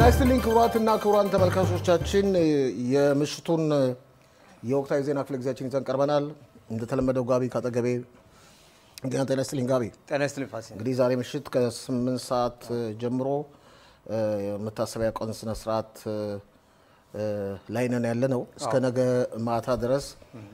ይስጥልኝ ክቡራትና ክቡራን ተመልካቾቻችን የምሽቱን የወቅታዊ ዜና ክፍለ ጊዜያችን ይዘን ቀርበናል። እንደተለመደው ጋቢ ካጠገቤ ጤና ጤና ይስጥልኝ ጋቢ። ጤና ይስጥልኝ ፋሲል። እንግዲህ ዛሬ ምሽት ከስምንት ሰዓት ጀምሮ የመታሰቢያ ቀን ስነ ስርዓት ላይ ነን ያለ ነው። እስከ ነገ ማታ ድረስ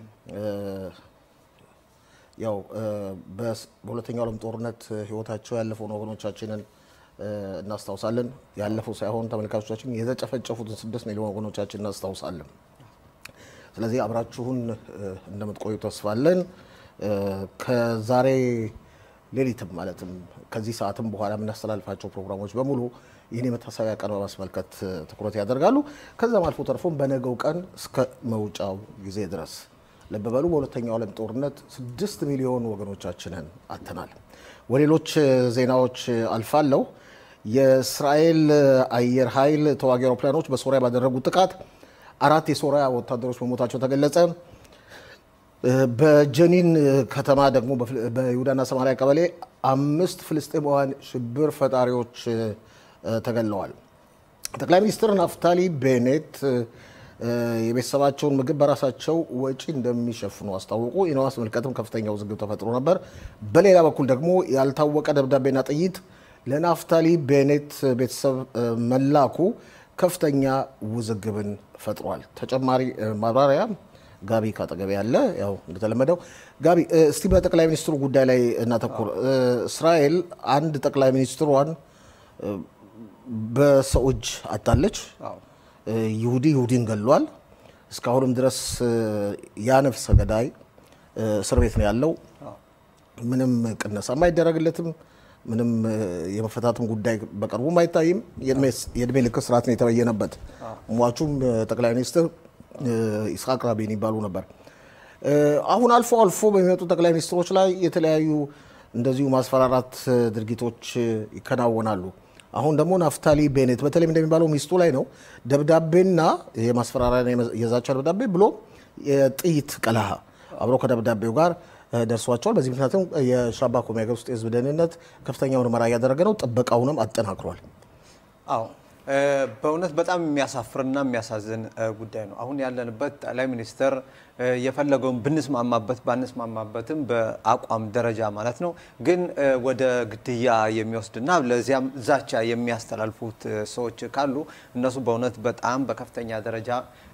ያው በሁለተኛው ዓለም ጦርነት ህይወታቸው ያለፈውን ወገኖቻችንን እናስታውሳለን። ያለፈው ሳይሆን ተመልካቾቻችን የተጨፈጨፉትን ስድስት ሚሊዮን ወገኖቻችን እናስታውሳለን። ስለዚህ አብራችሁን እንደምትቆዩ ተስፋለን። ከዛሬ ሌሊትም ማለትም ከዚህ ሰዓትም በኋላ የምናስተላልፋቸው ፕሮግራሞች በሙሉ ይህን የመታሰቢያ ቀን በማስመልከት ትኩረት ያደርጋሉ። ከዛም አልፎ ተርፎም በነገው ቀን እስከ መውጫው ጊዜ ድረስ ልብ በሉ በሁለተኛው ዓለም ጦርነት ስድስት ሚሊዮን ወገኖቻችንን አጥተናል። ወሌሎች ዜናዎች አልፋለሁ። የእስራኤል አየር ኃይል ተዋጊ አውሮፕላኖች በሶሪያ ባደረጉት ጥቃት አራት የሶሪያ ወታደሮች መሞታቸው ተገለጸ። በጀኒን ከተማ ደግሞ በይሁዳና ሰማሪያ ቀበሌ አምስት ፍልስጤማውያን ሽብር ፈጣሪዎች ተገለዋል። ጠቅላይ ሚኒስትር ናፍታሊ ቤኔት የቤተሰባቸውን ምግብ በራሳቸው ወጪ እንደሚሸፍኑ አስታወቁ። ይህን በማስመልከትም ከፍተኛ ውዝግብ ተፈጥሮ ነበር። በሌላ በኩል ደግሞ ያልታወቀ ደብዳቤና ጥይት ለናፍታሊ ቤኔት ቤተሰብ መላኩ ከፍተኛ ውዝግብን ፈጥሯል። ተጨማሪ ማብራሪያ ጋቢ ካጠገቤ ያለ ያው እንደተለመደው ጋቢ፣ እስቲ በጠቅላይ ሚኒስትሩ ጉዳይ ላይ እናተኩር። እስራኤል አንድ ጠቅላይ ሚኒስትሯን በሰው እጅ አጣለች። ይሁዲ ይሁዲን ገሏል። እስካሁንም ድረስ ያ ነፍሰ ገዳይ እስር ቤት ነው ያለው። ምንም ቅነሳም አይደረግለትም። ምንም የመፈታትም ጉዳይ በቅርቡም አይታይም። የእድሜ ልክ እስራት ነው የተበየነበት። ሟቹም ጠቅላይ ሚኒስትር ኢስሐቅ ራቢን ይባሉ ነበር። አሁን አልፎ አልፎ በሚመጡ ጠቅላይ ሚኒስትሮች ላይ የተለያዩ እንደዚሁ ማስፈራራት ድርጊቶች ይከናወናሉ። አሁን ደግሞ ናፍታሊ ቤኔት በተለይ እንደሚባለው ሚስቱ ላይ ነው ደብዳቤና የማስፈራሪያ የዛቻ ደብዳቤ ብሎ የጥይት ቀለሃ አብሮ ከደብዳቤው ጋር ደርሷቸዋል። በዚህ ምክንያትም የሻባኮ የሀገር ውስጥ የህዝብ ደህንነት ከፍተኛ ምርመራ እያደረገ ነው። ጥበቃውንም አጠናክሯል። አዎ በእውነት በጣም የሚያሳፍርና የሚያሳዝን ጉዳይ ነው። አሁን ያለንበት ጠቅላይ ሚኒስትር የፈለገውን ብንስማማበት ባንስማማበትም በአቋም ደረጃ ማለት ነው፣ ግን ወደ ግድያ የሚወስድና ለዚያም ዛቻ የሚያስተላልፉት ሰዎች ካሉ እነሱ በእውነት በጣም በከፍተኛ ደረጃ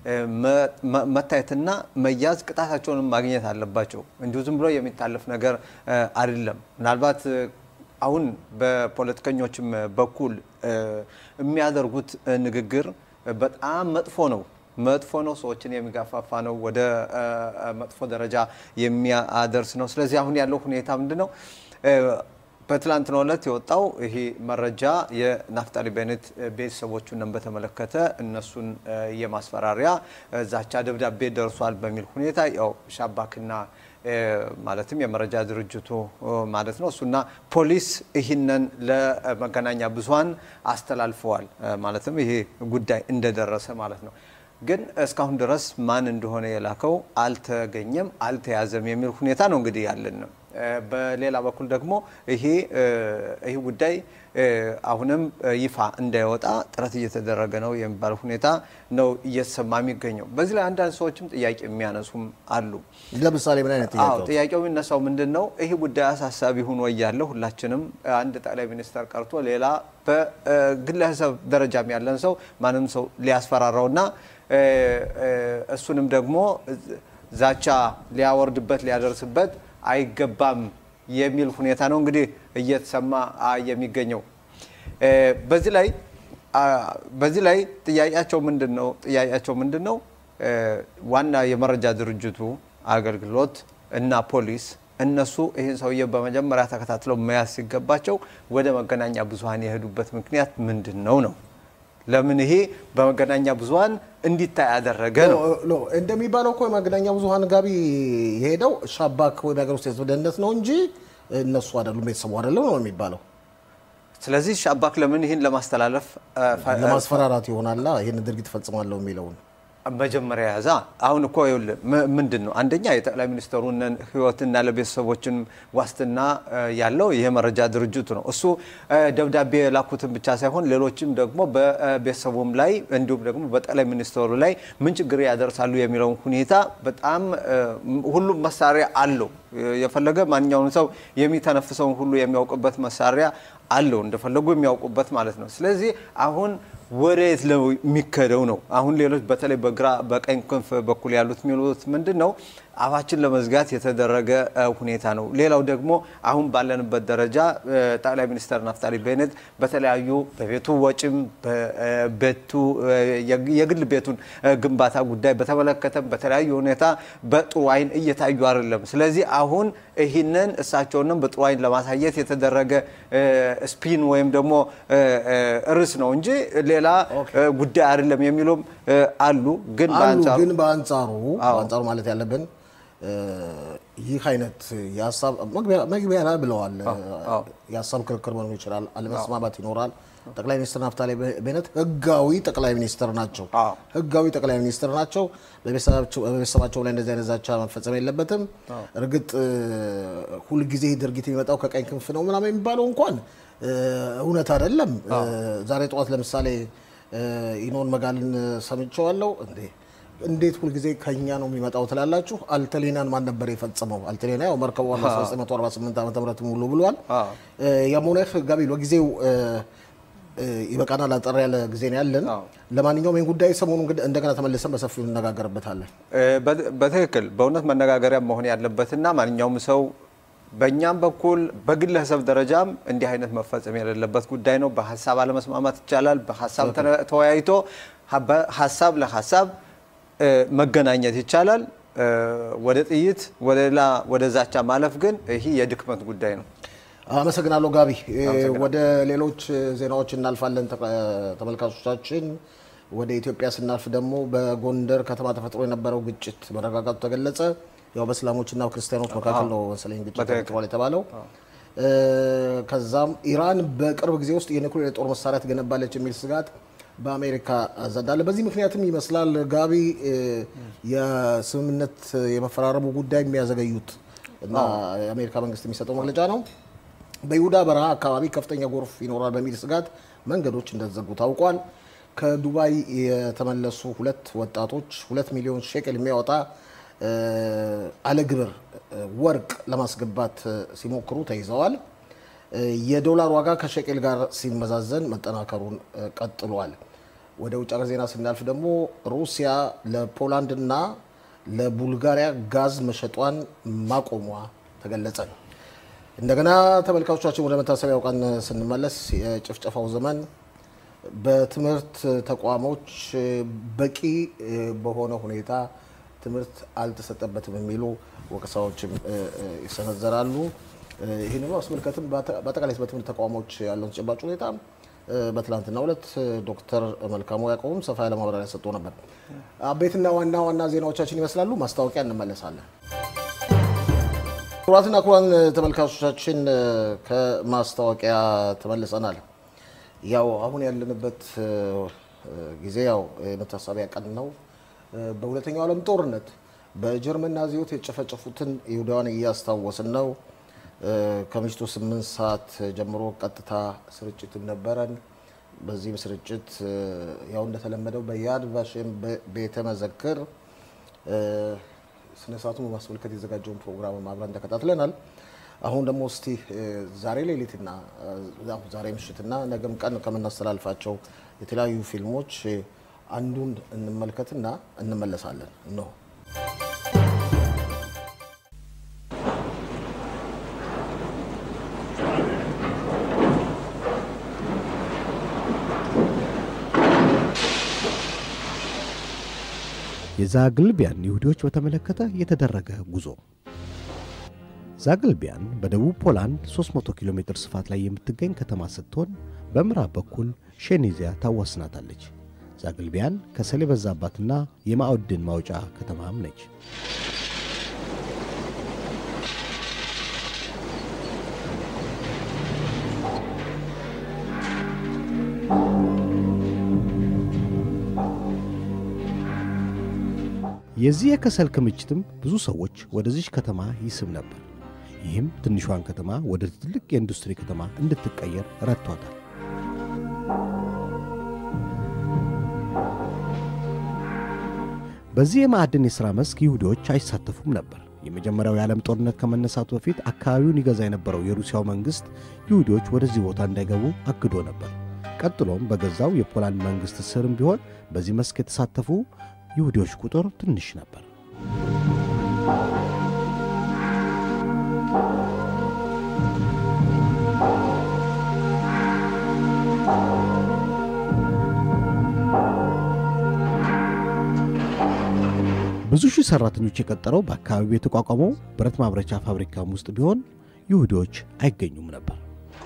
መታየትና መያዝ ቅጣታቸውንም ማግኘት አለባቸው። እንዲሁ ዝም ብሎ የሚታለፍ ነገር አይደለም። ምናልባት አሁን በፖለቲከኞችም በኩል የሚያደርጉት ንግግር በጣም መጥፎ ነው መጥፎ ነው። ሰዎችን የሚጋፋፋ ነው። ወደ መጥፎ ደረጃ የሚያደርስ ነው። ስለዚህ አሁን ያለው ሁኔታ ምንድን ነው? በትላንትናው ዕለት የወጣው ይሄ መረጃ የናፍጣሊ ቤኔት ቤተሰቦቹን በተመለከተ እነሱን የማስፈራሪያ ዛቻ ደብዳቤ ደርሷል በሚል ሁኔታ ያው ሻባክና ማለትም የመረጃ ድርጅቱ ማለት ነው እሱና ፖሊስ ይህንን ለመገናኛ ብዙኃን አስተላልፈዋል። ማለትም ይሄ ጉዳይ እንደደረሰ ማለት ነው። ግን እስካሁን ድረስ ማን እንደሆነ የላከው አልተገኘም፣ አልተያዘም የሚል ሁኔታ ነው እንግዲህ ያለን ነው። በሌላ በኩል ደግሞ ይሄ ይህ ጉዳይ አሁንም ይፋ እንዳይወጣ ጥረት እየተደረገ ነው የሚባል ሁኔታ ነው እየተሰማ የሚገኘው። በዚህ ላይ አንዳንድ ሰዎችም ጥያቄ የሚያነሱም አሉ። ለምሳሌ ምን አይነት አዎ ጥያቄው የሚነሳው ምንድን ነው? ይህ ጉዳይ አሳሳቢ ሆኖ እያለ ሁላችንም አንድ ጠቅላይ ሚኒስተር ቀርቶ ሌላ በግለሰብ ደረጃም ያለን ሰው ማንም ሰው ሊያስፈራራውና እሱንም ደግሞ ዛቻ ሊያወርድበት ሊያደርስበት አይገባም የሚል ሁኔታ ነው እንግዲህ እየተሰማ የሚገኘው። በዚህ ላይ በዚህ ላይ ጥያቄያቸው ምንድን ነው? ጥያቄያቸው ምንድን ነው? ዋና የመረጃ ድርጅቱ አገልግሎት እና ፖሊስ እነሱ ይህን ሰውዬ በመጀመሪያ ተከታትለው መያዝ ሲገባቸው ወደ መገናኛ ብዙኃን የሄዱበት ምክንያት ምንድን ነው ነው ለምን ይሄ በመገናኛ ብዙኃን እንዲታይ ያደረገ ነው? እንደሚባለው እኮ የመገናኛ ብዙኃን ጋቢ የሄደው ሻባክ ወይም የሀገር ውስጥ የህዝብ ደህንነት ነው እንጂ እነሱ አይደሉም፣ ቤተሰቡ አይደለም ነው የሚባለው። ስለዚህ ሻባክ ለምን ይህን ለማስተላለፍ ለማስፈራራት ይሆናላ ይህን ድርጊት ፈጽማለሁ የሚለውን መጀመሪያ ያዛ አሁን እኮ ይኸውልህ ም- ምንድን ነው አንደኛ የጠቅላይ ሚኒስትሩን ሕይወትና ለቤተሰቦችን ዋስትና እ፣ ያለው ይሄ መረጃ ድርጅቱ ነው። እሱ እ፣ ደብዳቤ የላኩትን ብቻ ሳይሆን ሌሎችም ደግሞ በቤተሰቡም ላይ እንዲሁም ደግሞ በጠቅላይ ሚኒስትሩ ላይ ምን ችግር ያደርሳሉ የሚለውን ሁኔታ በጣም እ፣ ሁሉም መሳሪያ አለው። የፈለገ ማንኛውም ሰው የሚተነፍሰውን ሁሉ የሚያውቅበት መሳሪያ አለው እንደፈለጉ የሚያውቁበት ማለት ነው። ስለዚህ አሁን ወደየት ነው የሚከደው ነው። አሁን ሌሎች በተለይ በግራ በቀኝ ክንፍ በኩል ያሉት የሚሉት ምንድን ነው አፋችን ለመዝጋት የተደረገ እ፣ ሁኔታ ነው። ሌላው ደግሞ አሁን ባለንበት ደረጃ እ፣ ጠቅላይ ሚኒስትር ናፍታሊ ቤኔት በተለያዩ በቤቱ ወጪም በቤቱ እ፣ የግ- የግል ቤቱን እ፣ ግንባታ ጉዳይ በተመለከተም በተለያዩ ሁኔታ በጥሩ አይን እየታዩ አይደለም። ስለዚህ አሁን ይህንን እሳቸውንም በጥሩ አይን ለማሳየት የተደረገ እ፣ ስፒን ወይም ደግሞ እ፣ እ፣ ርዕስ ነው እንጂ ሌላ እ፣ ጉዳይ አይደለም የሚሉም እ፣ አሉ። ግን አሉ በአንጻሩ ግን በአንጻሩ በአንጻሩ ማለት ያለብን እ፣ ይህ አይነት የሀሳብ መግቢያ መግቢያ ላይ ብለዋል። የሀሳብ ክርክር መኖር ይችላል፣ አለመስማማት ይኖራል። ጠቅላይ ሚኒስትር ናፍታሊ ቤነት ህጋዊ ጠቅላይ ሚኒስትር ናቸው። አዎ። ህጋዊ ጠቅላይ ሚኒስትር ናቸው። በቤተሰባቸው በቤተሰባቸው ላይ እንደዚህ አይነት ዛቻ መፈጸም የለበትም። እርግጥ እ፣ ሁልጊዜ ይህ ድርጊት የሚመጣው ከቀኝ ክንፍ ነው ምናምን የሚባለው እንኳን እ፣ እውነት አይደለም። እ፣ ዛሬ ጠዋት ለምሳሌ እ፣ ኢኖን መጋልን ሰምቼዋለሁ። እንዴ እንዴት ሁልጊዜ ከኛ ነው የሚመጣው ትላላችሁ? አልተሌናን ማን ነበር የፈጸመው? አልተሌና ያው መርከቧን 1948 ዓ ም ሙሉ ብሏል። አዎ። የሞኔክ ጋቢ ለጊዜው እ፣ እ፣ ይበቃናል። አጠር ያለ ጊዜ ነው ያለን። አዎ። ለማንኛውም ይህን ጉዳይ ሰሞኑን እንግዲህ እንደገና ተመልሰን በሰፊው እንነጋገርበታለን። እ፣ በ- በትክክል በእውነት መነጋገሪያ መሆን ያለበትና ማንኛውም ሰው በእኛም በኩል በግለሰብ ደረጃም እንዲህ አይነት መፈጸም የሌለበት ጉዳይ ነው። በሀሳብ አለመስማማት ይቻላል። በሀሳብ ተነ- ተወያይቶ ሀ- በሀሳብ ለሀሳብ እ፣ መገናኘት ይቻላል። እ፣ ወደ ጥይት ወደ ሌላ ወደ ዛቻ ማለፍ ግን ይህ የድክመት ጉዳይ ነው። አመሰግናለሁ ጋቢ። ወደ ሌሎች ዜናዎች እናልፋለን። ተቀ- ተመልካቾቻችን ወደ ኢትዮጵያ ስናልፍ ደግሞ በጎንደር ከተማ ተፈጥሮ የነበረው ግጭት መረጋጋቱ ተገለጸ። ያው በእስላሞችና ክርስቲያኖች መካከል ነው መሰለኝ ግጭት በትክክል። ተፈጥሯል የተባለው። እ፣ ከዛም ኢራን በቅርብ ጊዜ ውስጥ የኒውክሌር የጦር መሳሪያ ትገነባለች የሚል ስጋት በአሜሪካ ዘንድ አለ። በዚህ ምክንያትም ይመስላል ጋቢ እ፣ የስምምነት የመፈራረሙ ጉዳይ የሚያዘገዩት እና የአሜሪካ መንግስት የሚሰጠው መግለጫ ነው። በይሁዳ በረሃ አካባቢ ከፍተኛ ጎርፍ ይኖራል በሚል ስጋት መንገዶች እንደተዘጉ ታውቋል። ከዱባይ የተመለሱ ሁለት ወጣቶች ሁለት ሚሊዮን ሼክል የሚያወጣ እ፣ አለ ግብር እ፣ ወርቅ ለማስገባት እ፣ ሲሞክሩ ተይዘዋል። እ፣ የዶላር ዋጋ ከሼቄል ጋር ሲመዛዘን መጠናከሩን እ፣ ቀጥሏል። ወደ ውጭ ሀገር ዜና ስናልፍ ደግሞ ሩሲያ ለፖላንድና ለቡልጋሪያ ጋዝ መሸጧን ማቆሟ ተገለጸ። እንደገና ተመልካቾቻችን ወደ መታሰቢያው ቀን ስንመለስ የጭፍጨፋው ዘመን በትምህርት ተቋሞች በቂ በሆነ ሁኔታ ትምህርት አልተሰጠበትም የሚሉ ወቀሳዎችም ይሰነዘራሉ። ይህንኑ አስመልከትም በአጠቃላይ በትምህርት ተቋሞች ያለውን ተጨባጭ ሁኔታ በትላንትናው ዕለት ዶክተር መልካሙ ያዕቆብም ሰፋ ያለ ማብራሪያ ሰጥቶ ነበር። አቤትና ዋና ዋና ዜናዎቻችን ይመስላሉ። ማስታወቂያ እንመለሳለን። ክቡራትና ክቡራን ተመልካቾቻችን ከማስታወቂያ ተመልሰናል። ያው አሁን ያለንበት ጊዜ ያው የመታሰቢያ ቀን ነው። በሁለተኛው ዓለም ጦርነት በጀርመን ናዚዎች የጨፈጨፉትን ይሁዳውያን እያስታወስን ነው። ከምሽቱ ስምንት ሰዓት ጀምሮ ቀጥታ ስርጭትም ነበረን። በዚህም ስርጭት ያው እንደተለመደው በያድ ቫሽም ቤተ መዘክር ስነ ስርዓቱን በማስመልከት የዘጋጀውን ፕሮግራም አብረን ተከታትለናል። አሁን ደግሞ እስቲ ዛሬ ሌሊትና ዛሬ ምሽትና ነገም ቀን ከምናስተላልፋቸው የተለያዩ ፊልሞች አንዱን እንመልከትና እንመለሳለን ነው። የዛግልቢያን ይሁዲዎች በተመለከተ የተደረገ ጉዞ። ዛግልቢያን በደቡብ ፖላንድ 300 ኪሎ ሜትር ስፋት ላይ የምትገኝ ከተማ ስትሆን በምዕራብ በኩል ሼኔዚያ ታዋስናታለች። ዛግልቢያን ከሰል የበዛባትና የማዕድን ማውጫ ከተማም ነች። የዚህ የከሰል ክምችትም ብዙ ሰዎች ወደዚች ከተማ ይስብ ነበር። ይህም ትንሿን ከተማ ወደ ትልቅ የኢንዱስትሪ ከተማ እንድትቀየር ረድቷታል። በዚህ የማዕድን የሥራ መስክ ይሁዲዎች አይሳተፉም ነበር። የመጀመሪያው የዓለም ጦርነት ከመነሳቱ በፊት አካባቢውን ይገዛ የነበረው የሩሲያው መንግሥት ይሁዲዎች ወደዚህ ቦታ እንዳይገቡ አግዶ ነበር። ቀጥሎም በገዛው የፖላንድ መንግሥት ስርም ቢሆን በዚህ መስክ የተሳተፉ ይሁዲዎች ቁጥር ትንሽ ነበር። ብዙ ሺህ ሠራተኞች የቀጠረው በአካባቢው የተቋቋመው ብረት ማምረቻ ፋብሪካም ውስጥ ቢሆን ይሁዲዎች አይገኙም ነበር።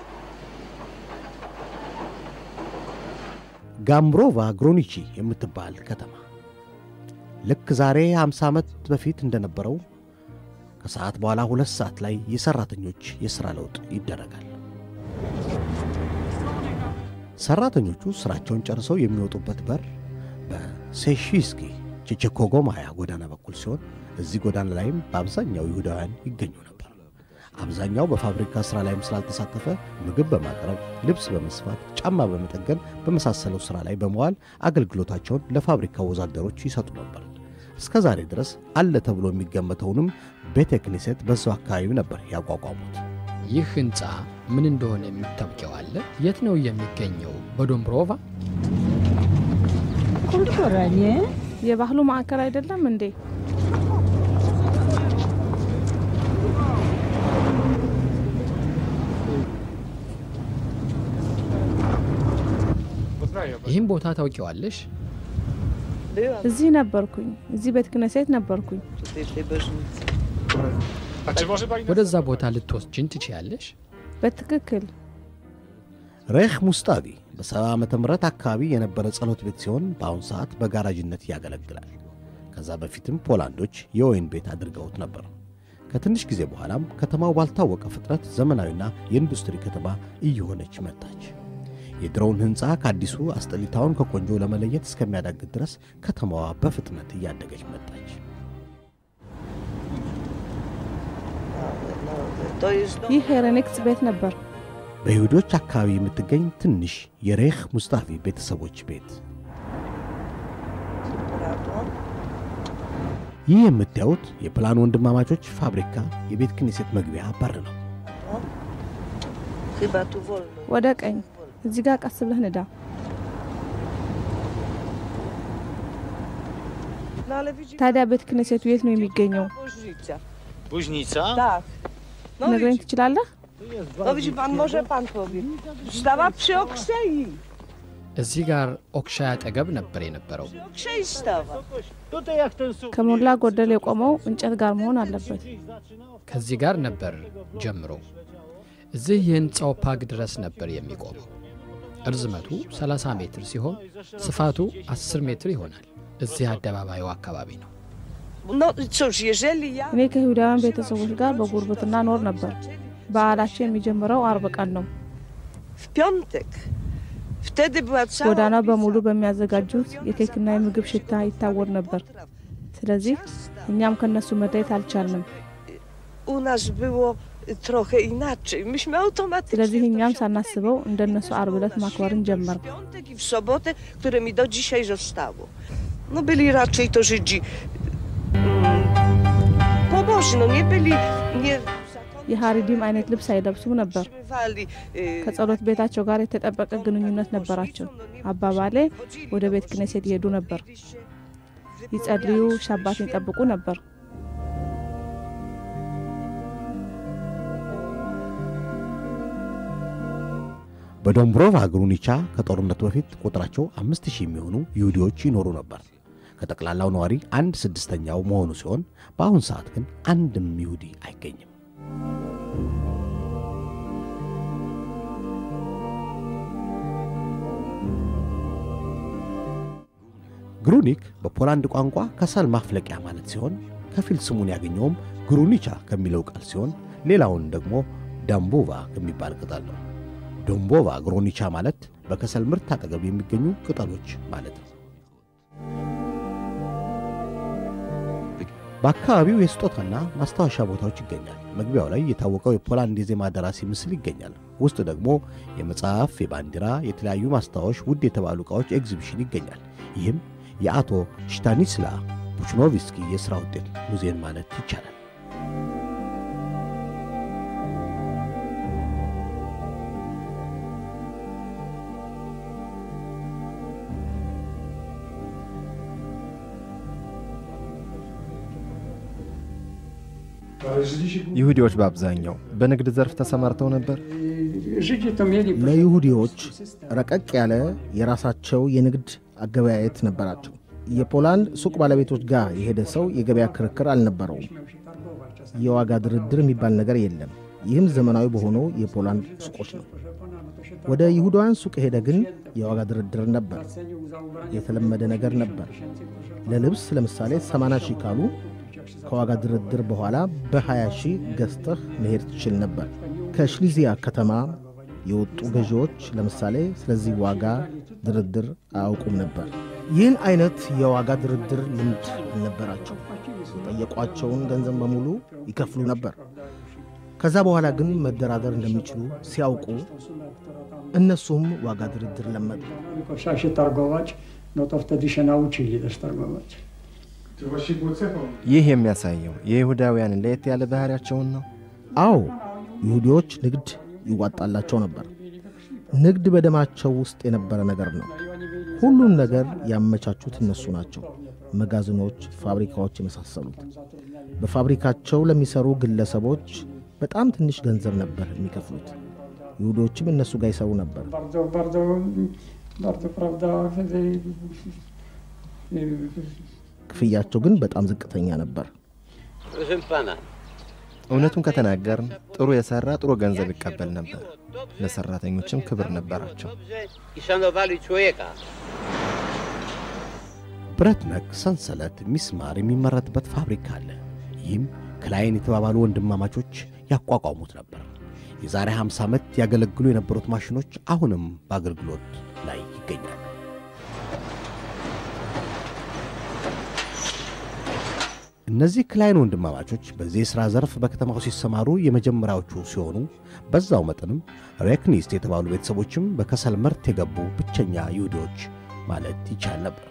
ጋምብሮቫ ግሮኒቺ የምትባል ከተማ ልክ ዛሬ 50 ዓመት በፊት እንደነበረው ከሰዓት በኋላ ሁለት ሰዓት ላይ የሠራተኞች የሥራ ለውጥ ይደረጋል። ሠራተኞቹ ሥራቸውን ጨርሰው የሚወጡበት በር በሴሺስኪ ቼቼኮጎማያ ጎዳና በኩል ሲሆን እዚህ ጎዳና ላይም በአብዛኛው ይሁዳውያን ይገኙ ነበር። አብዛኛው በፋብሪካ ሥራ ላይም ስላልተሳተፈ ምግብ በማቅረብ ልብስ በመስፋት ጫማ በመጠገን በመሳሰለው ሥራ ላይ በመዋል አገልግሎታቸውን ለፋብሪካው ወዛደሮች ይሰጡ ነበር። እስከ ዛሬ ድረስ አለ ተብሎ የሚገመተውንም ቤተ ክኒሴት በዛው አካባቢ ነበር ያቋቋሙት። ይህ ሕንፃ ምን እንደሆነ የምታውቂው አለ? የት ነው የሚገኘው? በዶምብሮቫ kulturalnie የባህሉ ማዕከል አይደለም እንዴ? ይህም ቦታ ታውቂዋለሽ? እዚህ ነበርኩኝ። እዚህ ቤተ ክህነት ነበርኩኝ። ወደዛ ቦታ ልትወስጅን ትችያለሽ? በትክክል ሬህ ሙስጣቪ በሰባ ዓመተ ምህረት አካባቢ የነበረ ጸሎት ቤት ሲሆን በአሁኑ ሰዓት በጋራጅነት ያገለግላል። ከዛ በፊትም ፖላንዶች የወይን ቤት አድርገውት ነበር። ከትንሽ ጊዜ በኋላም ከተማው ባልታወቀ ፍጥነት ዘመናዊና የኢንዱስትሪ ከተማ እየሆነች መጣች። የድሮውን ሕንፃ ከአዲሱ አስጠሊታውን ከቆንጆ ለመለየት እስከሚያዳግት ድረስ ከተማዋ በፍጥነት እያደገች መጣች። ይህ የሬኔክስ ቤት ነበር። በይሁዶች አካባቢ የምትገኝ ትንሽ የሬህ ሙስጣፊ ቤተሰቦች ቤት። ይህ የምታዩት የፕላን ወንድማማቾች ፋብሪካ የቤት ክኒሴት መግቢያ በር ነው። chyba tu wolno. ወደ ቀኝ እዚህ ጋር ቀስ ብለህ ንዳ። No ale widzi ታዲያ ቤተ ክህነቱ የት ነው የሚገኘው? Bożnica. Buźnica? Tak. No ነግረኝ widzi, ትችላለህ? no widzi pan, może pan powie. Stała przy Oksei. እዚህ ጋር ኦክሻይ አጠገብ ነበር የነበረው። Przy Oksei stała. Tutaj jak ten sufit. ከሞላ ጎደል የቆመው እንጨት ጋር መሆን አለበት። ከዚህ ጋር ነበር ጀምሮ እዚህ የህንፃው ፓግ ድረስ ነበር የሚቆመው። እርዝመቱ 30 ሜትር ሲሆን ስፋቱ 10 ሜትር ይሆናል። እዚህ አደባባዩ አካባቢ ነው። No cóż, jeżeli ja... እኔ ከይሁዳውያን ቤተሰቦች ጋር በጉርብትና ኖር ነበር። በዓላቸው የሚጀምረው አርብ ቀን ነው። W piątek. Wtedy była cała... ጎዳናው በሙሉ በሚያዘጋጁት የኬክና የምግብ ሽታ ይታወር ነበር። ስለዚህ እኛም ከነሱ መለየት አልቻልንም። U nas było trochę inaczej. Myśmy automatycznie... ስለዚህ እኛም ሳናስበው እንደነሱ አርብ ዕለት ማክበርን ጀመር። W piątek i w sobotę, które mi do dzisiaj zostało. No byli raczej to Żydzi mm, pobożni, no nie byli... Nie የሃሪዲም አይነት ልብስ አይለብሱም ነበር። utrzymywali, y, ከጸሎት ቤታቸው ጋር የተጠበቀ ግንኙነት ነበራቸው። አባባሌ ወደ ቤተ ክህነት ይሄዱ ነበር፣ ይጸልዩ፣ ሻባትን ይጠብቁ ነበር። በዶምብሮቫ ግሩኒቻ ከጦርነቱ በፊት ቁጥራቸው አምስት ሺህ የሚሆኑ ይሁዲዎች ይኖሩ ነበር። ከጠቅላላው ነዋሪ አንድ ስድስተኛው መሆኑ ሲሆን በአሁን ሰዓት ግን አንድም ይሁዲ አይገኝም። ግሩኒክ በፖላንድ ቋንቋ ከሰል ማፍለቂያ ማለት ሲሆን ከፊል ስሙን ያገኘውም ግሩኒቻ ከሚለው ቃል ሲሆን ሌላውን ደግሞ ዳምቦቫ ከሚባል ቅጠል ነው። ዶምቦቫ ግሮኒቻ ማለት በከሰል ምርት አጠገብ የሚገኙ ቅጠሎች ማለት ነው። በአካባቢው የስጦታና ማስታወሻ ቦታዎች ይገኛል። መግቢያው ላይ የታወቀው የፖላንድ የዜማ ደራሲ ምስል ይገኛል። ውስጥ ደግሞ የመጽሐፍ፣ የባንዲራ፣ የተለያዩ ማስታወሽ፣ ውድ የተባሉ ዕቃዎች ኤግዚቢሽን ይገኛል። ይህም የአቶ ሽታኒስላ ቡችኖቪስኪ የሥራ ውጤት ሙዚየም ማለት ይቻላል። ይሁዲዎች በአብዛኛው በንግድ ዘርፍ ተሰማርተው ነበር። ለይሁዲዎች ረቀቅ ያለ የራሳቸው የንግድ አገበያየት ነበራቸው። የፖላንድ ሱቅ ባለቤቶች ጋር የሄደ ሰው የገበያ ክርክር አልነበረውም። የዋጋ ድርድር የሚባል ነገር የለም። ይህም ዘመናዊ በሆነው የፖላንድ ሱቆች ነው። ወደ ይሁዳውያን ሱቅ ሄደ ግን የዋጋ ድርድር ነበር። የተለመደ ነገር ነበር። ለልብስ ለምሳሌ 80 ሺህ ካሉ ከዋጋ ድርድር በኋላ በ20 ሺህ ገዝተህ መሄድ ትችል ነበር። ከሽሊዚያ ከተማ የወጡ ገዢዎች ለምሳሌ ስለዚህ ዋጋ ድርድር አያውቁም ነበር። ይህን አይነት የዋጋ ድርድር ልምድ አልነበራቸው። የጠየቋቸውን ገንዘብ በሙሉ ይከፍሉ ነበር። ከዛ በኋላ ግን መደራደር እንደሚችሉ ሲያውቁ እነሱም ዋጋ ድርድር ለመዱ። ይህ የሚያሳየው የይሁዳውያንን ለየት ያለ ባህሪያቸውን ነው። አዎ ይሁዲዎች ንግድ ይዋጣላቸው ነበር። ንግድ በደማቸው ውስጥ የነበረ ነገር ነው። ሁሉም ነገር ያመቻቹት እነሱ ናቸው። መጋዘኖች፣ ፋብሪካዎች የመሳሰሉት። በፋብሪካቸው ለሚሰሩ ግለሰቦች በጣም ትንሽ ገንዘብ ነበር የሚከፍሉት። ይሁዶችም እነሱ ጋር ይሰሩ ነበር። ክፍያቸው ግን በጣም ዝቅተኛ ነበር። እውነቱን ከተናገርን ጥሩ የሰራ ጥሩ ገንዘብ ይቀበል ነበር። ለሰራተኞችም ክብር ነበራቸው። ብረት ነክ፣ ሰንሰለት፣ ሚስማር የሚመረትበት ፋብሪካ አለ። ይህም ክላይን የተባባሉ ወንድማማቾች ያቋቋሙት ነበር። የዛሬ 50 ዓመት ያገለግሉ የነበሩት ማሽኖች አሁንም በአገልግሎት ላይ ይገኛሉ። እነዚህ ክላይን ወንድማማቾች በዚህ የሥራ ዘርፍ በከተማው ሲሰማሩ የመጀመሪያዎቹ ሲሆኑ በዛው መጠንም ሬክኒስት የተባሉ ቤተሰቦችም በከሰል ምርት የገቡ ብቸኛ ይሁዲዎች ማለት ይቻል ነበር።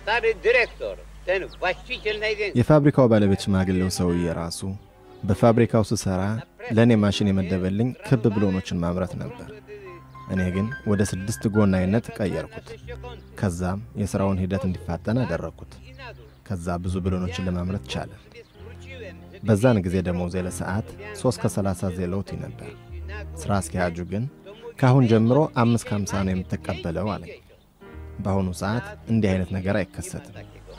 የፋብሪካው ባለቤት ሽማግሌው ሰውዬ ራሱ በፋብሪካው ስሰራ ለእኔ ማሽን የመደበልኝ ክብ ብሎኖችን ማምረት ነበር። እኔ ግን ወደ ስድስት ጎን አይነት ቀየርኩት። ከዛም የሥራውን ሂደት እንዲፋጠን አደረግኩት። ከዛ ብዙ ብሎኖችን ለማምረት ቻለ። በዛን ጊዜ ደሞዜ ለሰዓት 3 ከ30 ዜሎቲ ነበር። ሥራ አስኪያጁ ግን ከአሁን ጀምሮ አምስት ከሀምሳ ነው የምትቀበለው አለኝ። በአሁኑ ሰዓት እንዲህ አይነት ነገር አይከሰትም።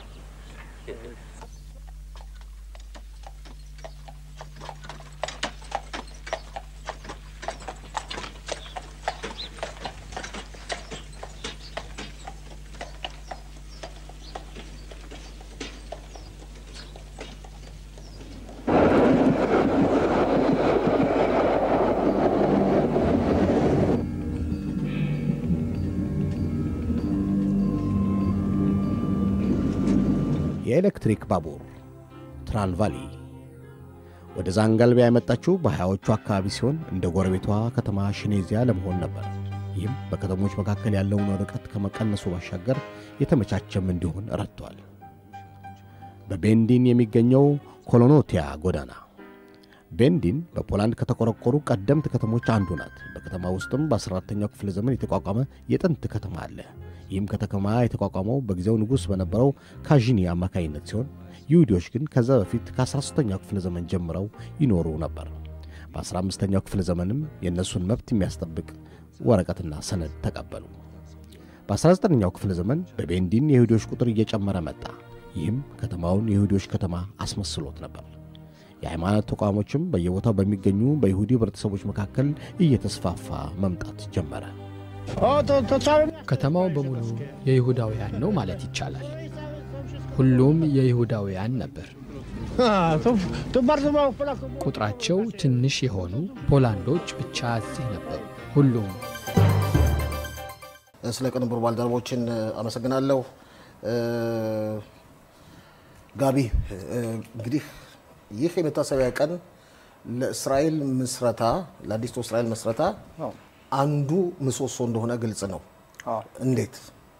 የኤሌክትሪክ ባቡር ትራንቫሊ ወደ ዛንጋልቢያ የመጣችው በሀያዎቹ አካባቢ ሲሆን እንደ ጎረቤቷ ከተማ ሽኔዚያ ለመሆን ነበር። ይህም በከተሞች መካከል ያለውን ርቀት ከመቀነሱ ባሻገር የተመቻቸም እንዲሆን ረድቷል። በቤንዲን የሚገኘው ኮሎኖቲያ ጎዳና ቤንዲን በፖላንድ ከተቆረቆሩ ቀደምት ከተሞች አንዱ ናት። በከተማ ውስጥም በ14ተኛው ክፍለ ዘመን የተቋቋመ የጥንት ከተማ አለ። ይህም ከተማ የተቋቋመው በጊዜው ንጉሥ በነበረው ካዥኒ አማካኝነት ሲሆን ይሁዲዎች ግን ከዛ በፊት ከ13ኛው ክፍለ ዘመን ጀምረው ይኖሩ ነበር። በ15ኛው ክፍለ ዘመንም የእነሱን መብት የሚያስጠብቅ ወረቀትና ሰነድ ተቀበሉ። በ19ኛው ክፍለ ዘመን በቤንዲን የይሁዲዎች ቁጥር እየጨመረ መጣ። ይህም ከተማውን የይሁዲዎች ከተማ አስመስሎት ነበር። የሃይማኖት ተቋሞችም በየቦታው በሚገኙ በይሁዲ ህብረተሰቦች መካከል እየተስፋፋ መምጣት ጀመረ። ከተማው በሙሉ የይሁዳውያን ነው ማለት ይቻላል። ሁሉም የይሁዳውያን ነበር። ቁጥራቸው ትንሽ የሆኑ ፖላንዶች ብቻ እዚህ ነበሩ። ሁሉም ስለ ቅንብሩ ባልደረቦችን አመሰግናለሁ። ጋቢ እ፣ እንግዲህ ይህ የመታሰቢያ ቀን ለእስራኤል ምስረታ ለአዲስቱ እስራኤል ምስረታ አዎ። አንዱ ምሰሶ እንደሆነ ግልጽ ነው። አዎ። እንዴት?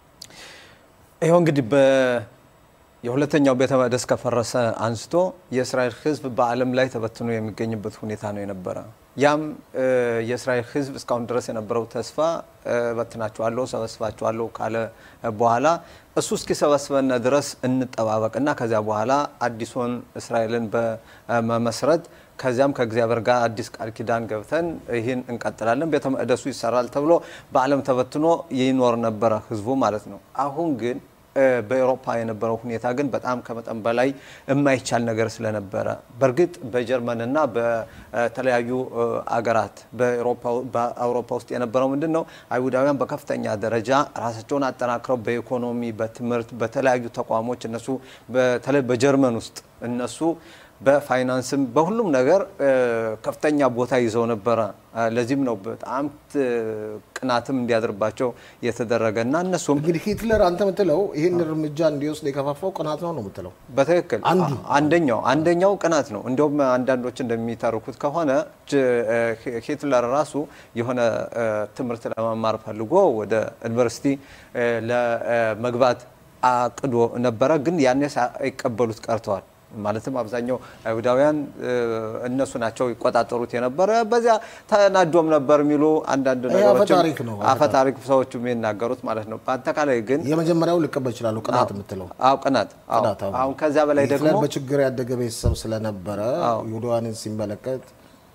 ይኸው እንግዲህ በ የሁለተኛው ቤተ መቅደስ ከፈረሰ አንስቶ የእስራኤል ሕዝብ በዓለም ላይ ተበትኖ የሚገኝበት ሁኔታ ነው የነበረ። ያም እ፣ የእስራኤል ሕዝብ እስካሁን ድረስ የነበረው ተስፋ እ፣ በትናችኋለሁ፣ ሰበስባችኋለሁ ካለ በኋላ እሱ እስኪሰበስበን ድረስ እንጠባበቅና ከዚያ በኋላ አዲሱን እስራኤልን በመመስረት ከዚያም ከእግዚአብሔር ጋር አዲስ ቃል ኪዳን ገብተን ይህን እንቀጥላለን፣ ቤተ መቅደሱ ይሰራል ተብሎ በዓለም ተበትኖ ይኖር ነበረ ህዝቡ ማለት ነው። አሁን ግን እ፣ በኤሮፓ የነበረው ሁኔታ ግን በጣም ከመጠን በላይ የማይቻል ነገር ስለነበረ በእርግጥ በጀርመንና በተለያዩ እ፣ አገራት በኤሮፓ- በአውሮፓ ውስጥ የነበረው ምንድን ነው አይሁዳውያን በከፍተኛ ደረጃ ራሳቸውን አጠናክረው በኢኮኖሚ፣ በትምህርት፣ በተለያዩ ተቋሞች እነሱ በተለይ በጀርመን ውስጥ እነሱ በፋይናንስም በሁሉም ነገር እ፣ ከፍተኛ ቦታ ይዘው ነበረ። እ፣ ለዚህም ነው በጣም ት- ቅናትም እንዲያድርባቸው የተደረገ እና እነሱም እንግዲህ ሂትለር አንተ የምትለው ይህን እርምጃ እንዲወስድ የከፋፋው ቅናት ነው ነው የምትለው? በትክክል አንዱ አ- አንደኛው አንደኛው ቅናት ነው። እንዲሁም አንዳንዶች እንደሚተርኩት ከሆነ ጅ- እ፣ ሂ- ሂትለር ራሱ የሆነ እ፣ ትምህርት ለመማር ፈልጎ ወደ ዩኒቨርሲቲ እ፣ ለመግባት አቅዶ ነበረ፣ ግን ያኔ ሳይቀበሉት ቀርተዋል። ማለትም አብዛኛው አይሁዳውያን እ፣ እነሱ ናቸው ይቆጣጠሩት የነበረ። በዚያ ተናዶም ነበር የሚሉ አንዳንድ ይሄ ነገሮችም አፈታሪክ ነው፣ አፈታሪክ ሰዎቹ የሚናገሩት ማለት ነው። በአጠቃላይ ግን የመጀመሪያው ልቀበል ይችላሉ። ቅናት የምትለው አዎ ቅናት አዎ። ቅናት፣ አዎ። አሁን ከዚያ በላይ ደግሞ ሂትለር በችግር ያደገ ቤተሰብ ስለነበረ ይሁዳውያንን ሲመለከት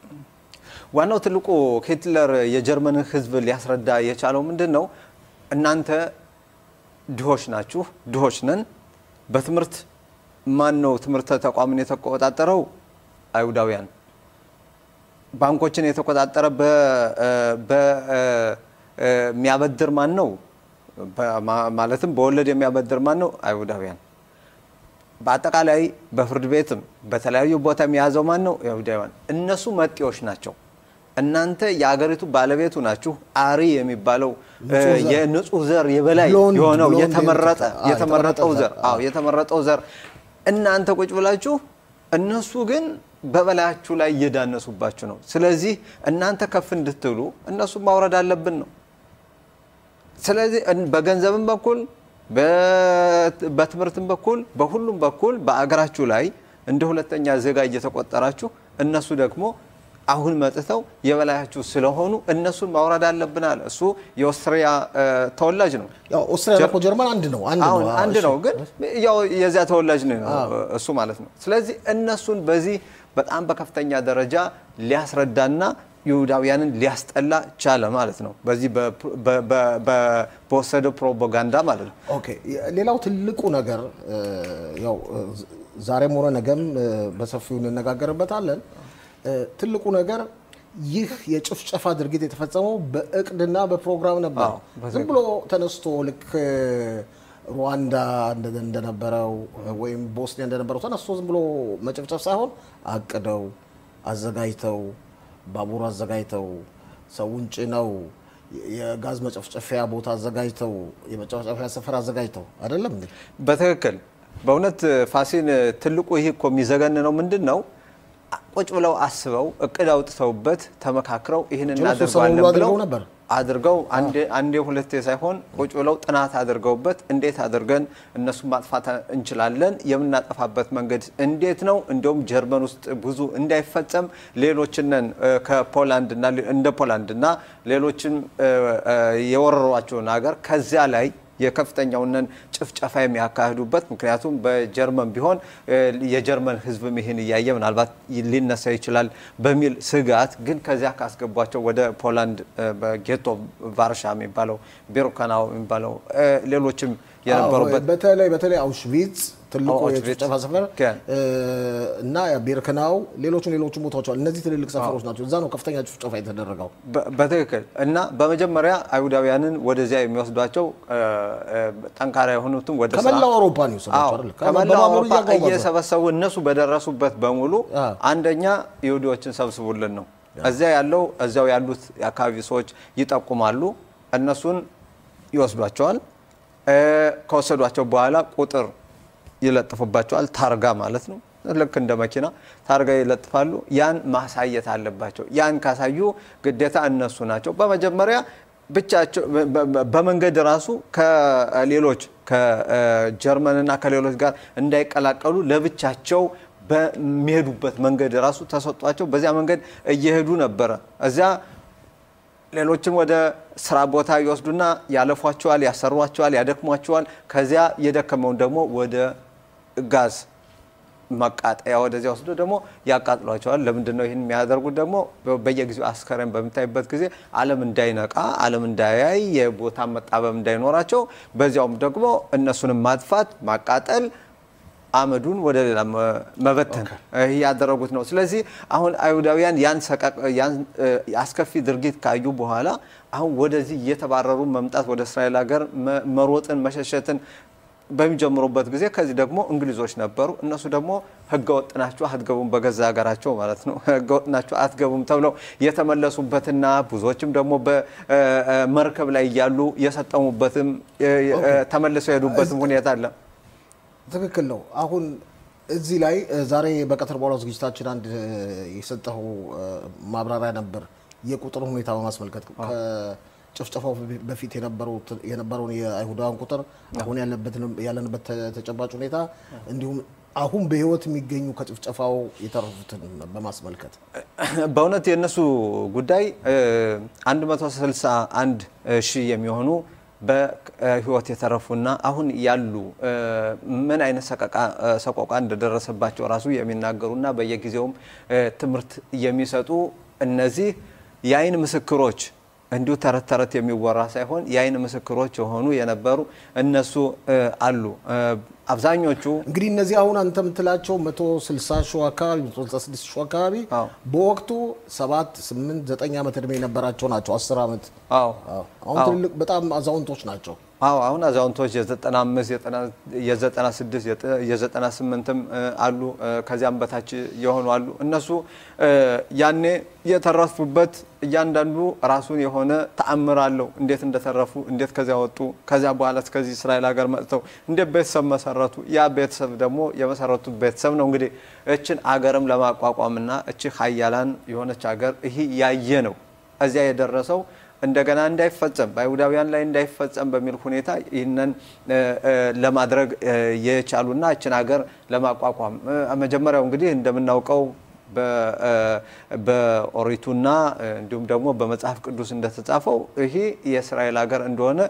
ዋናው ትልቁ ሂትለር የጀርመንን ሕዝብ ሊያስረዳ የቻለው ምንድን ነው? እናንተ ድሆች ናችሁ፣ ድሆች ነን። በትምህርት ማን ነው ትምህርት ተቋምን የተቆጣጠረው? አይሁዳውያን። ባንኮችን የተቆጣጠረ በሚያበድር ማን ነው? በማ- ማለትም በወለድ የሚያበድር ማን ነው? አይሁዳውያን። በአጠቃላይ በፍርድ ቤትም በተለያዩ ቦታ የሚያዘው ማን ነው? አይሁዳውያን። እነሱ መጤዎች ናቸው። እናንተ የአገሪቱ ባለቤቱ ናችሁ። አሪ የሚባለው ንጹህ ዘር። የንጹህ ዘር የበላይ ብሎንድ፣ የሆነው ብሎንድ የተመረጠ የሚሉት፣ አዎ፣ የተመረጠው የተመረጠ ዘር ዘር፣ አዎ የተመረጠው ዘር እናንተ ቁጭ ብላችሁ እነሱ ግን በበላያችሁ ላይ እየዳነሱባችሁ ነው። ስለዚህ እናንተ ከፍ እንድትሉ እነሱ ማውረድ አለብን ነው። ስለዚህ እን- በገንዘብም በኩል በ- በትምህርትም በኩል በሁሉም በኩል በአገራችሁ ላይ እንደ ሁለተኛ ዜጋ እየተቆጠራችሁ እነሱ ደግሞ አሁን መጥተው የበላያችሁ ስለሆኑ እነሱን ማውረድ አለብን አለ። እሱ የኦስትሪያ እ፣ ተወላጅ ነው። ያው ኦስትሪያ እኮ ጀርመን አንድ ነው አንድ አሁን ነው። አንድ እሺ። ነው፣ ግን ያው የዚያ ተወላጅ ነው እሱ ማለት ነው። ስለዚህ እነሱን በዚህ በጣም በከፍተኛ ደረጃ ሊያስረዳና ይሁዳውያንን ሊያስጠላ ቻለ ማለት ነው። በዚህ በ- በ- በ- በ- በወሰደው ፕሮፓጋንዳ ማለት ነው። ኦኬ ሌላው ትልቁ ነገር እ፣ ያው እ፣ ዛሬም ሆነ ነገም እ፣ በሰፊው እንነጋገርበታለን። እ፣ ትልቁ ነገር ይህ የጭፍጨፋ ድርጊት የተፈጸመው በእቅድና በፕሮግራም ነበር። አዎ፣ በትክክል። ዝም ብሎ ተነስቶ ልክ እ፣ ሩዋንዳ እንደ- እንደነበረው ወይም ቦስኒያ እንደነበረው ተነስቶ ዝም ብሎ መጨፍጨፍ ሳይሆን አቅደው አዘጋጅተው ባቡር አዘጋጅተው ሰውን ጭነው የ- የጋዝ መጨፍጨፊያ ቦታ አዘጋጅተው የመጨፍጨፊያ ሰፈር አዘጋጅተው አይደለም እንዴ? በትክክል በእውነት ፋሲን ትልቁ ይህ እኮ የሚዘገንነው ምንድን ነው? ቁጭ ብለው አስበው እቅድ አውጥተውበት ተመካክረው ይህን ጭራሽ ስብሰባ እናደርገዋለን ሁሉ ብለው አድርገው ነበር። አድርገው አንዴ- አንዴ ሁለቴ ሳይሆን ቁጭ ብለው ጥናት አድርገውበት እንዴት አድርገን እነሱን ማጥፋት እንችላለን፣ የምናጠፋበት መንገድ እንዴት ነው፣ እንዲሁም ጀርመን ውስጥ ብዙ እንዳይፈጸም ሌሎችንን እ፣ ከፖላንድና እንደ ፖላንድና ሌሎችም እ፣ እ፣ የወረሯቸውን ሀገር ከዚያ ላይ የከፍተኛውንን ጭፍጨፋ የሚያካሂዱበት ምክንያቱም በጀርመን ቢሆን እ፣ የጀርመን ሕዝብም ይህን እያየ ምናልባት ሊነሳ ይችላል በሚል ስጋት ግን ከዚያ ካስገቧቸው ወደ ፖላንድ እ፣ በጌቶ ቫርሻ የሚባለው ቢሩካናው የሚባለው እ፣ ሌሎችም የነበሩበት አዎ፣ በተለይ በተለይ አውሽቪትስ ትልቁ አዎ፣ አውሽቪትስ። የጭፍጨፋ ሰፈር ኬን። እ፣ እና ቢርክናው ሌሎቹም ሌሎቹም ቦታዎች አሉ። እነዚህ ትልልቅ ሰፈሮች ናቸው። እዛ ነው ከፍተኛ ጭፍጨፋ የተደረገው። በ- በትክክል እና በመጀመሪያ አይሁዳውያንን ወደዚያ የሚወስዷቸው እ፣ እ፣ ጠንካራ የሆኑትም ወደ ስራ- ከመላው አውሮፓ ነው የወሰዷቸው አዎ፣ አይደል? ከመላው በባቡር አውሮፓ እያጓጓዙ። እየሰበሰቡ እነሱ በደረሱበት በሙሉ አዎ። አንደኛ ይሁዲዎችን ሰብስቡልን ነው። እዚያ ያለው እዚያው ያሉት የአካባቢ ሰዎች ይጠቁማሉ፣ እነሱን ይወስዷቸዋል። እ፣ ከወሰዷቸው በኋላ ቁጥር ይለጥፉባቸዋል። ታርጋ ማለት ነው። ልክ እንደ መኪና ታርጋ ይለጥፋሉ። ያን ማሳየት አለባቸው። ያን ካሳዩ ግዴታ እነሱ ናቸው በመጀመሪያ ብቻቸው በመንገድ ራሱ ከሌሎች ከጀርመንና ከሌሎች ጋር እንዳይቀላቀሉ ለብቻቸው በሚሄዱበት መንገድ ራሱ ተሰጧቸው። በዚያ መንገድ እየሄዱ ነበረ። እዚያ ሌሎችን ወደ ስራ ቦታ ይወስዱና ያለፏቸዋል፣ ያሰሯቸዋል፣ ያደክሟቸዋል። ከዚያ የደከመውን ደግሞ ወደ ጋዝ መቃጠያ ወደዚያ ወስዶ ደግሞ ያቃጥሏቸዋል። ለምንድን ነው ይህን የሚያደርጉት? ደግሞ በየጊዜው አስከሬን በምታይበት ጊዜ ዓለም እንዳይነቃ፣ ዓለም እንዳያይ፣ የቦታ መጣበብ እንዳይኖራቸው፣ በዚያውም ደግሞ እነሱንም ማጥፋት፣ ማቃጠል አመዱን ወደ ሌላ መበተን ይህ ያደረጉት ነው። ስለዚህ አሁን አይሁዳውያን ያን አስከፊ ድርጊት ካዩ በኋላ አሁን ወደዚህ እየተባረሩ መምጣት ወደ እስራኤል ሀገር መሮጥን መሸሸትን በሚጀምሩበት ጊዜ ከዚህ ደግሞ እንግሊዞች ነበሩ። እነሱ ደግሞ ህገወጥ ናችሁ አትገቡም፣ በገዛ ሀገራቸው ማለት ነው። ህገወጥ ናችሁ አትገቡም ተብለው የተመለሱበትና ብዙዎችም ደግሞ በመርከብ ላይ እያሉ የሰጠሙበትም ተመልሰው የሄዱበትም ሁኔታ አለ። ትክክል ነው። አሁን እዚህ ላይ ዛሬ በቀትር በኋላ ዝግጅታችን አንድ የሰጠው ማብራሪያ ነበር የቁጥር ሁኔታ በማስመልከት ጭፍጨፋው በፊት የነበረውን የአይሁዳውያን ቁጥር አሁን ያለንበት ተጨባጭ ሁኔታ እንዲሁም አሁን በህይወት የሚገኙ ከጭፍጨፋው የተረፉትን በማስመልከት በእውነት የእነሱ ጉዳይ 161 ሺህ የሚሆኑ በህይወት የተረፉና አሁን ያሉ ምን አይነት ሰቆቃ እንደደረሰባቸው ራሱ የሚናገሩና በየጊዜውም ትምህርት የሚሰጡ እነዚህ የአይን ምስክሮች እንዲሁ ተረት ተረት የሚወራ ሳይሆን የአይን ምስክሮች የሆኑ የነበሩ እነሱ አሉ። አብዛኞቹ እንግዲህ እነዚህ አሁን አንተ የምትላቸው 160 ሺህ አካባቢ 166 ሺህ አካባቢ በወቅቱ 7 8 9 ዓመት እድሜ የነበራቸው ናቸው። 10 ዓመት አሁን ትልልቅ በጣም አዛውንቶች ናቸው። አዎ አሁን አዛውንቶች የ95 የ96 የ98ም አሉ ከዚያም በታች የሆኑ አሉ። እነሱ ያኔ የተረፉበት እያንዳንዱ ራሱን የሆነ ተአምር አለው። እንዴት እንደተረፉ፣ እንዴት ከዚያ ወጡ፣ ከዚያ በኋላ እስከዚህ እስራኤል ሀገር መጥተው እንዴት ቤተሰብ መሰረቱ። ያ ቤተሰብ ደግሞ የመሰረቱት ቤተሰብ ነው እንግዲህ እችን አገርም ለማቋቋምና እቺ ሀያላን የሆነች ሀገር ይህ ያየ ነው እዚያ የደረሰው እንደገና እንዳይፈጸም በአይሁዳውያን ላይ እንዳይፈጸም በሚል ሁኔታ ይህንን ለማድረግ የቻሉና እችን ሀገር ለማቋቋም መጀመሪያው እንግዲህ እንደምናውቀው በኦሪቱና እንዲሁም ደግሞ በመጽሐፍ ቅዱስ እንደተጻፈው ይሄ የእስራኤል ሀገር እንደሆነ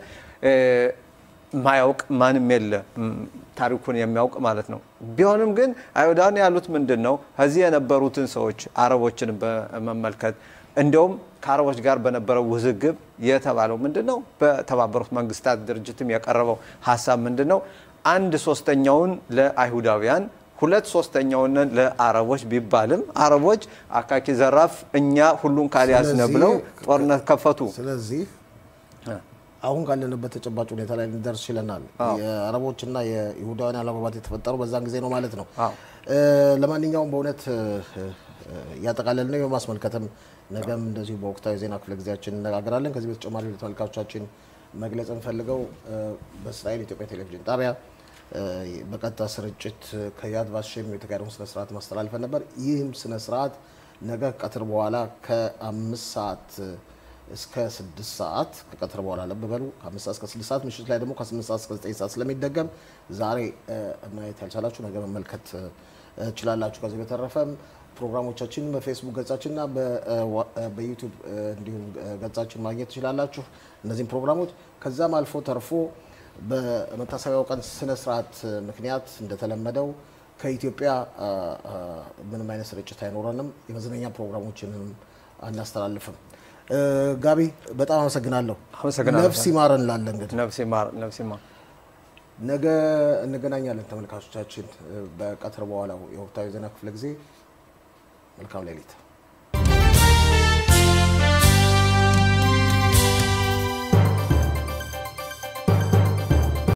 ማያውቅ ማንም የለ ታሪኩን የሚያውቅ ማለት ነው። ቢሆንም ግን አይሁዳውያን ያሉት ምንድን ነው? ከዚህ የነበሩትን ሰዎች አረቦችን በመመልከት እንዲያውም ከአረቦች ጋር በነበረው ውዝግብ የተባለው ምንድን ነው? በተባበሩት መንግስታት ድርጅትም የቀረበው ሀሳብ ምንድን ነው? አንድ ሶስተኛውን ለአይሁዳውያን ሁለት ሶስተኛውን ለአረቦች ቢባልም አረቦች አካኪ ዘራፍ እኛ ሁሉን ካልያዝነ ብለው ጦርነት ከፈቱ። ስለዚህ አሁን ካለንበት ተጨባጭ ሁኔታ ላይ ልንደርስ ችለናል። የአረቦችና የይሁዳውያን አለመግባባት የተፈጠሩ በዛን ጊዜ ነው ማለት ነው። ለማንኛውም በእውነት እያጠቃለል ነው የማስመልከትም ነገም እንደዚሁ በወቅታዊ ዜና ክፍለ ጊዜያችን እነጋገራለን። ከዚህ በተጨማሪ ለተመልካቾቻችን መግለጽ እንፈልገው በእስራኤል ኢትዮጵያ ቴሌቪዥን ጣቢያ በቀጥታ ስርጭት ከያድ ቫሽም የተካሄደውን ስነስርዓት ማስተላልፈን ነበር። ይህም ስነስርዓት ነገ ቀትር በኋላ ከአምስት ሰዓት እስከ ስድስት ሰዓት ከቀትር በኋላ ለብ በሉ ከአምስት ሰዓት እስከ ስድስት ሰዓት ምሽት ላይ ደግሞ ከስምንት ሰዓት እስከ ዘጠኝ ሰዓት ስለሚደገም ዛሬ ማየት ያልቻላችሁ ነገ መመልከት ችላላችሁ። ከዚህ በተረፈም ፕሮግራሞቻችን በፌስቡክ ገጻችንና በዩቱብ እንዲሁም ገጻችን ማግኘት ትችላላችሁ እነዚህም ፕሮግራሞች። ከዛም አልፎ ተርፎ በመታሰቢያው ቀን ስነ ስርዓት ምክንያት እንደተለመደው ከኢትዮጵያ ምንም አይነት ስርጭት አይኖረንም። የመዝናኛ ፕሮግራሞችንም አናስተላልፍም። ጋቢ በጣም አመሰግናለሁ። ነፍስ ይማር እንላለን። እንግዲህ ነፍስ ይማር፣ ነፍስ ይማር። ነገ እንገናኛለን ተመልካቾቻችን በቀትር በኋላው የወቅታዊ ዜና ክፍለ ጊዜ። መልካም ሌሊት።